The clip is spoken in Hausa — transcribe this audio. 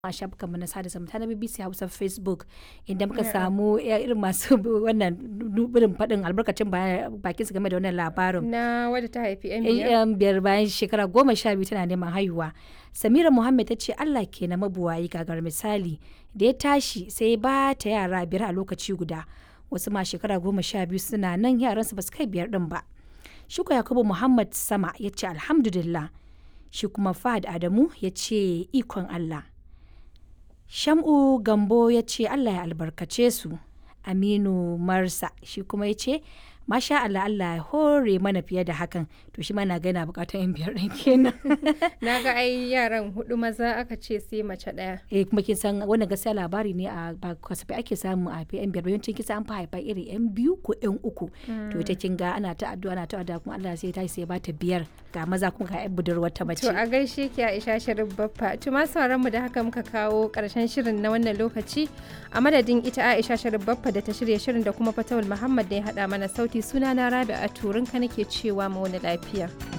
a shafukanmu na sada zumunta na BBC Hausa Facebook inda muka samu irin masu wannan irin faɗin albarkacin bakin su game da wannan labarin. Na wadda ta haifi 'yan biyar. Yan biyar bayan shekara goma sha biyu tana neman haihuwa. Samira Muhammad ta ce Allah ke na mabuwayi gagar misali da ya tashi sai ba ta yara biyar a lokaci guda. Wasu ma shekara goma sha biyu suna nan yaransu ba su kai biyar ɗin ba. Shuko Yakubu Muhammad Sama ya ce Alhamdulillah. Shi kuma Fahad Adamu ya ce ikon Allah. Sham'u Gambo ya ce Allah ya albarkace su. Aminu Marsa shi kuma ya ce Masha Allah Allah ya hore mana fiye da hakan to shi ma na gana bukatar yan biyar ɗin kenan. Na ga ai yaran hudu maza aka ce sai mace ɗaya. eh kuma kin san wannan gaskiya labari ne a ba kasafai ake samu a fi yan biyar yawancin kisa an fi haifa iri yan biyu ko yan uku to ita kin ga ana ta addu'a ana ta addu'a kuma Allah sai ta sai ba ta biyar ga maza kuma ga yan budurwar ta mace. To a gaishe ki Aisha Sharif Baffa. To ma sauran mu da haka muka kawo karshen shirin na wannan lokaci a madadin ita Aisha Sharif Baffa da ta shirya shirin da kuma Fatawul Muhammad da ya hada mana sauti sunana Rabi'a Turinka nake cewa mu wani lafiya.